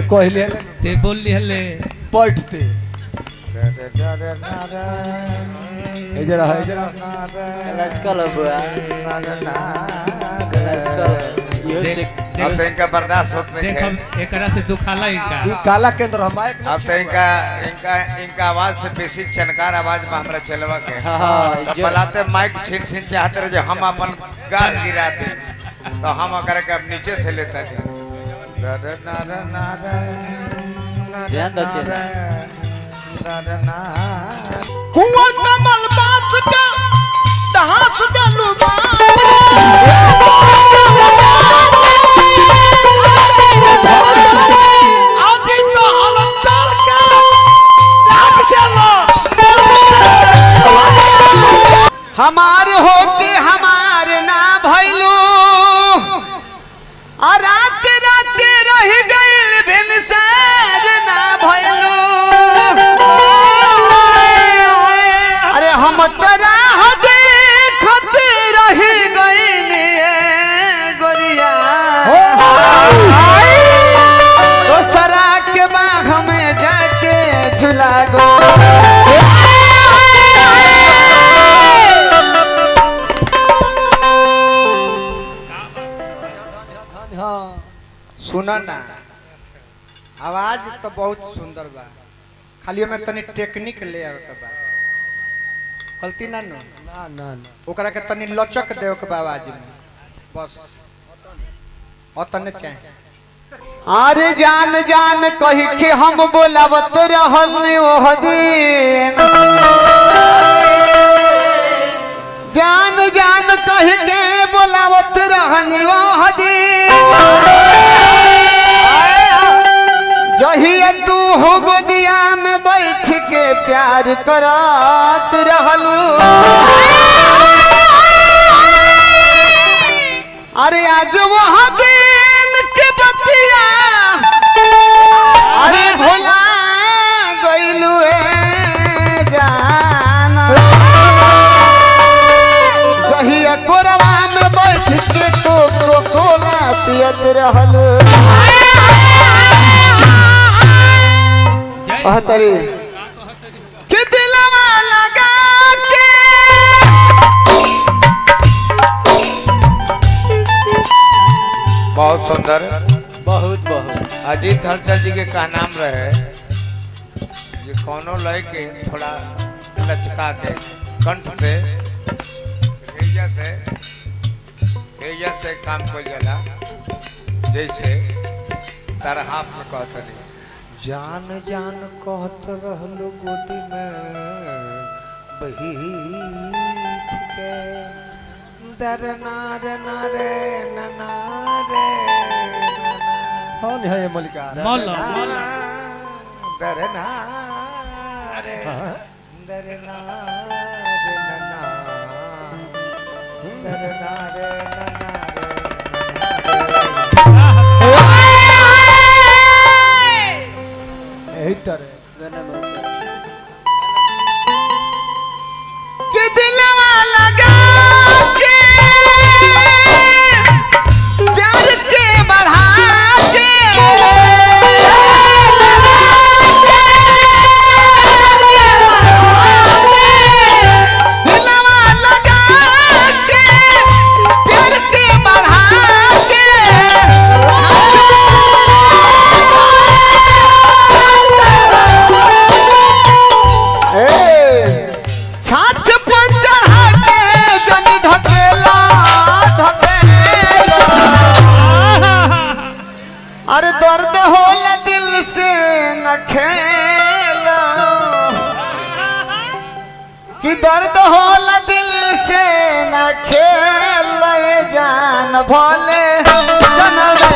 कहले ते बोल लिहले बैठते ए जरा है जरा लस्कल बुआ लस्कल यो से अब तो इनका बर्दाश्त होत नहीं देख है हम एकरा से दुखाला इनका ई काला केंद्र हम माइक अब तो इनका इनका इनका आवाज से बेसी चनकार आवाज में हमरा चलवा के हाँ, हाँ, तो जो- बलाते माइक छीन छीन चाहते रहे जो हम अपन गाल गिराते तो हम अगर के अब नीचे से लेते हैं ध्यान दो चेला। कुंवर कमल बास का दहास जलुबा आदि तो हलम चल के जाग चलो हमार हो के हमार ना भइलू आ रात रात रह गइल भिनसार ना भइलू अरे हम तोरा हो देखत रह गइल गोरिया दोसरा के बाग में जाके झुला गो सुना ना आवाज तो बहुत सुंदर बा खाली में तनी टेक्निक ले आवे के बा गलती ना नो ना ना ना ओकरा के तनी लचक देव के बा आवाज में बस अतने चाहे अरे जान जान कही के हम बोलावत रहल ओह दिन जान जान कही के बोलावत रहनी ओह दिन जहिया तू हो गोदिया में बैठ के प्यार करत रहलू अरे आज वह दिन के बतिया अरे भोला गइलू ए जान जहिया कोरवा में बैठ के कोको कोला पियत रहलू जय कहतरी कि दिलवा लगा के बहुत सुंदर बहुत बहुत अजीत हलचल जी के का नाम रहे जे कोनो लय के थोड़ा लचका के कंठ से हेया से हेया से काम को जाला जैसे तारा हाथ में कहतनी जान जान कहत रहलो गोदी में बैठ के दर नार नारे नारे कौन है ये मलिका मौल मौल दरना रे हाँ? दरना रे नना दरना रे नना यही तरह गाना बहुत कि दिलवा लगा के प्यार के बढ़ा के दिलवा लगा के प्यार के बढ़ा के ए छाछ पर चढ़ा के जनी ढकेला ढकेला अरे दर्द होला दिल से न खेला कि दर्द होला दिल से न खेल जान भोले जनवे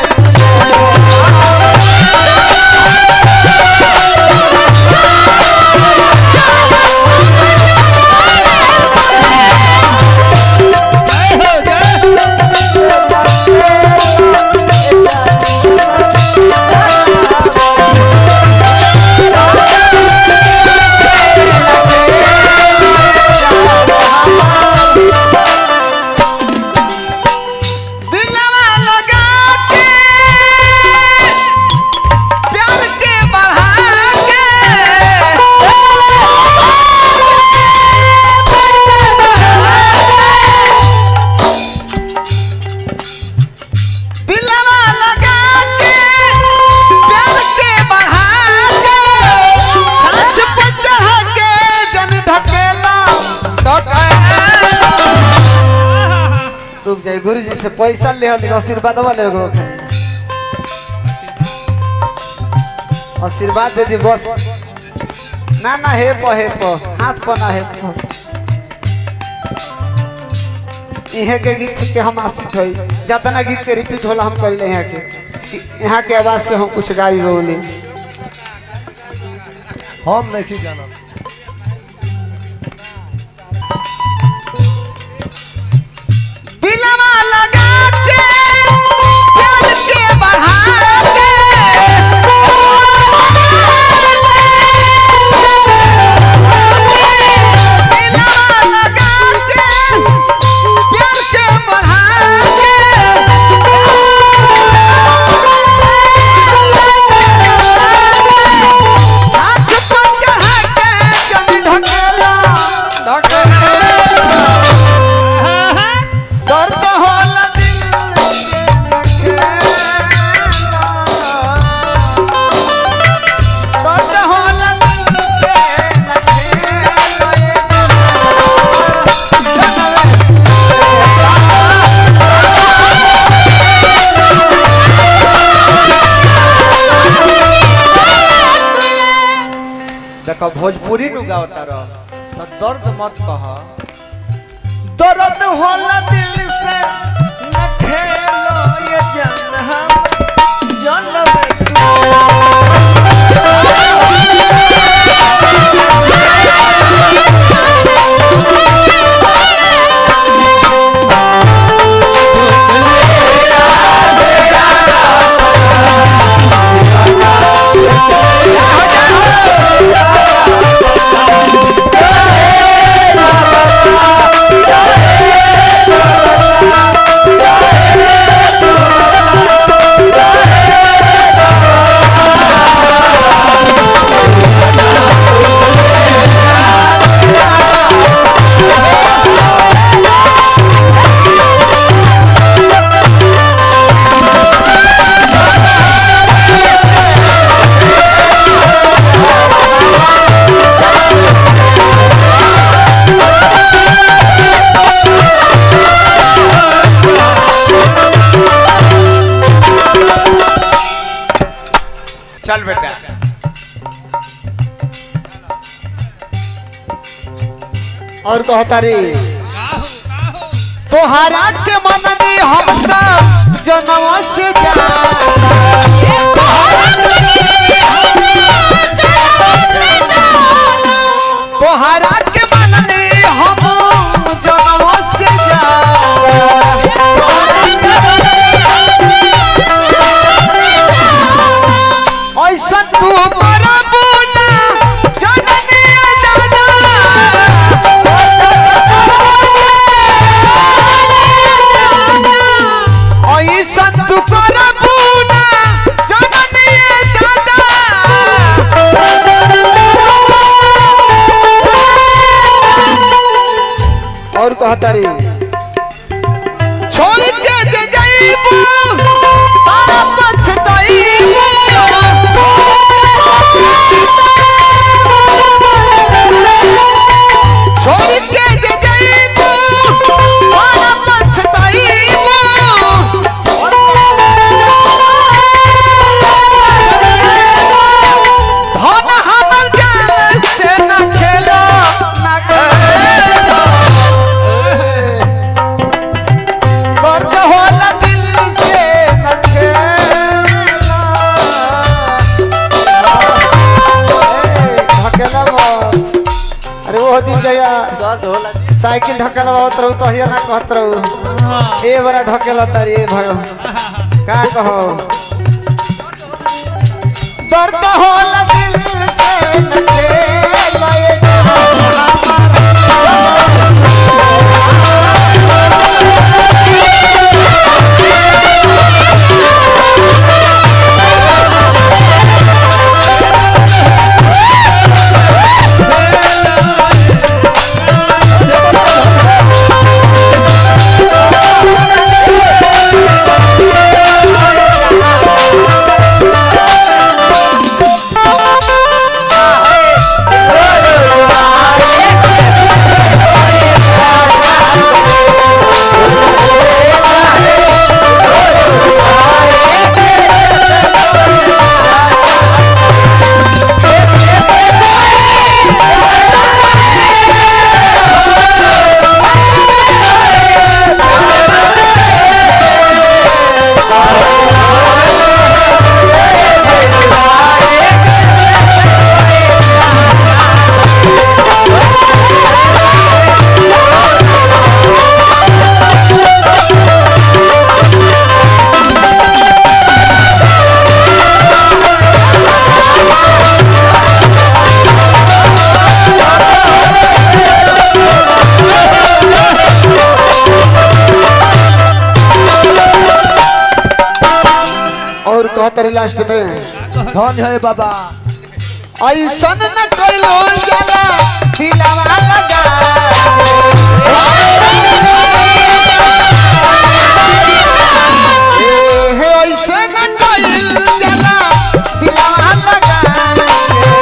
दिलवा लगा गुरु जी से पैसा ले हली आशीर्वाद वाले एगो खाली आशीर्वाद दे दी बस ना ना हे प हे प हाथ पर ना हे प इहे के गीत के हम आशिक हई जितना गीत के रिपीट होला हम कर ले यहाँ के कि यहाँ के आवाज से हम कुछ गाई बोली हम नहीं जाना दिलवा लगा के प्यार के बढ़ा के दिलवा लगा के प्यार के बढ़ा के छाछ पर चढ़ा के जन ढकेला ढकेला दर्द होला दिल से नखेला दर्द होला दिल से नखेला ये देखो भोजपुरी नु गावता रह तो दर्द मत कह दर्द होला दिल से न खेलो ये जन हम जन्म चल बेटा और कहता रे काहो काहो तोहरा के मननी हम सब जनवा से जा तोहरा के मननी हम जनवा से जा ऐसा तू मरबू ना जननी दादा ऐसा तू करबू ना जननी दादा और कहता रे छोड़ के जे जाइबू तारा पछताइबू छोड़ के जे जाइबू तारा पछताइबू धन हमर जान से न खेलो न खेलो दर्द होला दिल से न खेला ए, ढकेला मत। अरे वो दिन जया दर्द होला साइकिल ढकेला बहुत रहू तो हिया ना कहत रहू ए बड़ा ढकेला तारी ए भगवान का कहो दर्द होला दिल से न खेला ये Hey! लास्ट में धन है बाबा ऐसन न कोइलो जाला दिलवा लगा ए हे ऐसे न कोइल जाला दिलवा लगा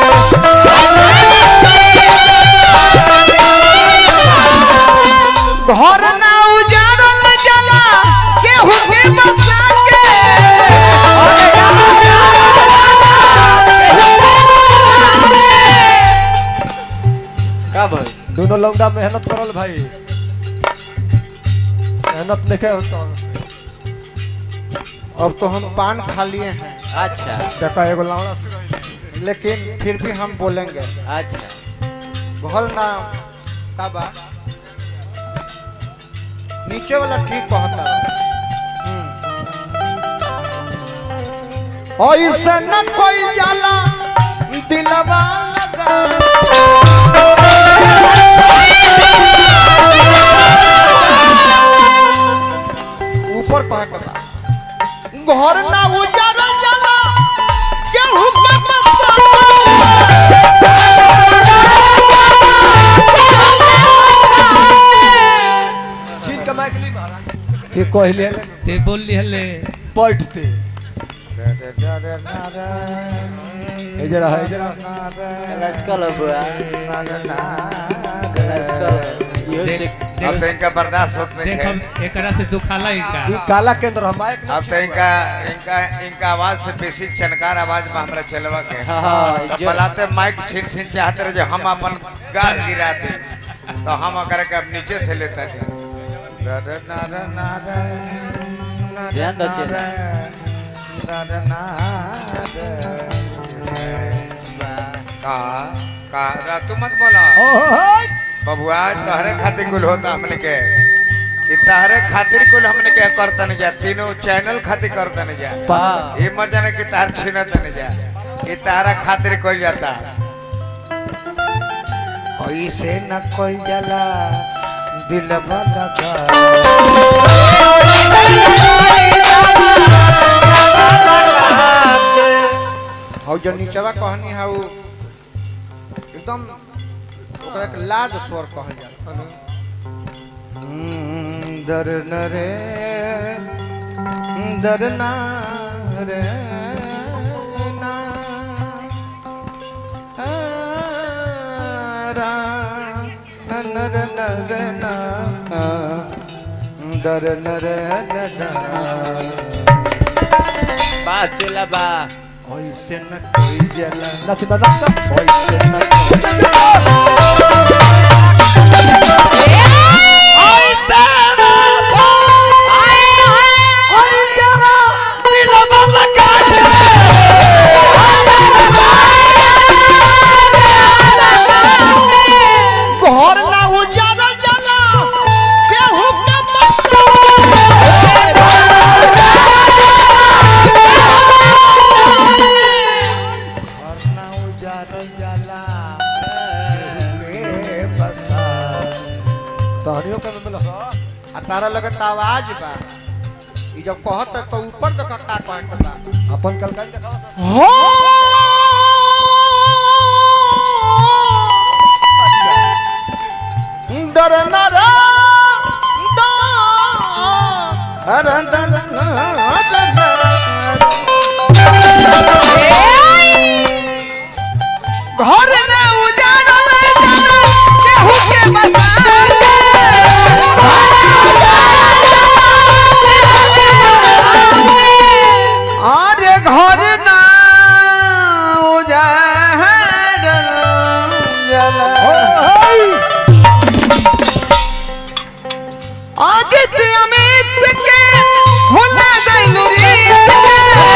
घर ना उजाड़ल जाला केहू के बसा का भाई दोनों लौंडा मेहनत करल भाई मेहनत देखे हो तो अब तो हम पान खा लिए हैं अच्छा देखा एगो लौंडा से लेकिन फिर भी हम बोलेंगे अच्छा घर ना का बा नीचे वाला ठीक कहता हम्म। ऐसे न कोई जाला दिलवा लगा ऊपर कह के बा घर ना उजाड़ा जाला केहू के बसा छीन के माइक ली महाराज के कहले ते बोल लिहले बैठते ए जरा है जरा लस्कल बुआ लस्कल यो से अब तो इनका बर्दाश्त होत नहीं देख है अब एकरा से दुखाला इनका ई काला केंद्र हम माइक अब तो इनका इनका इनका आवाज से बेसी चनकार आवाज में हमरा चलवा के हाँ, हाँ, तो जो- बलाते माइक छीन छीन चाहते रहे जो हम अपन गाल गिराते तो हम अगर के अब नीचे से लेते हैं दर नर नर, नर ध्यान दो नर, चेला। नर नर। का का रा, तू मत बोला बबुआ तहरे खातिर कुल होता हमने के कि तहरे खातिर कुल हमने के करतन जा तीनों चैनल खातिर करतन जा हाँ ये मत जाने कि तार छीनत न जा ये तारा खातिर कोई जाता ऐसे न कोई जाला दिल लगा और जो नीचवा कहनी है वो एकदम ओकरा के लाद स्वर कहल जाला हम्म, दर नरे दर ना रे ना आ, रा, नर नर ना आ, दर नर ना बात चला बा ऐसे न कोई जला नाच ना नाच ऐसे न कोई घर ना उजाड़ा जाला केहू के घर ना उजाड़ा जाला केहू के बसा तहनियो के मिल सा आ तारा लगे त आवाज बा ई जब कहत तो ऊपर तो का का कहत बा अपन कलकाई दिखावा सा हो दर नर दर दर घर ने उजाड़ल जाना केहू के बसा आरे घर ना उजाड़ल जाला आज ते अमित के भुला गइलू रे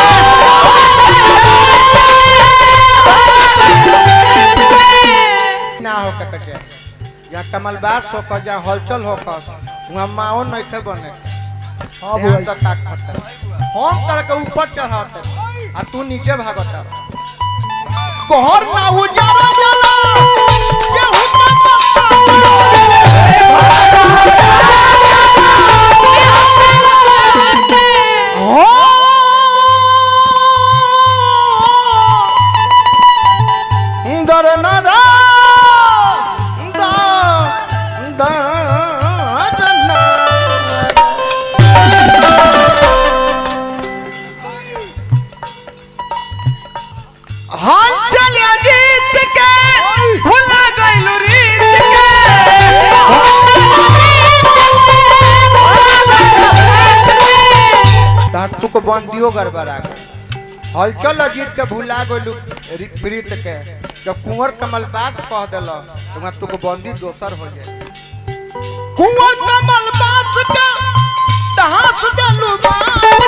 ना हो कटे या कमलबास हो क जा हलचल हो क वहां माओ नहीं थे बने हां ध्यान बुआ तो का खतर हम कर के ऊपर चढ़ाते आ तू नीचे भागता कोहर ना उजाड़ा जाला केहू ना हो बंदियो गड़बड़ा गई हलचल अजीत के भुला गइलू रि- प्रीत के जब कुंवर कमल बास कह दिल तो वहाँ तुक बंदी दोसर हो जाए कुंवर कमल बास के तहास देलू बास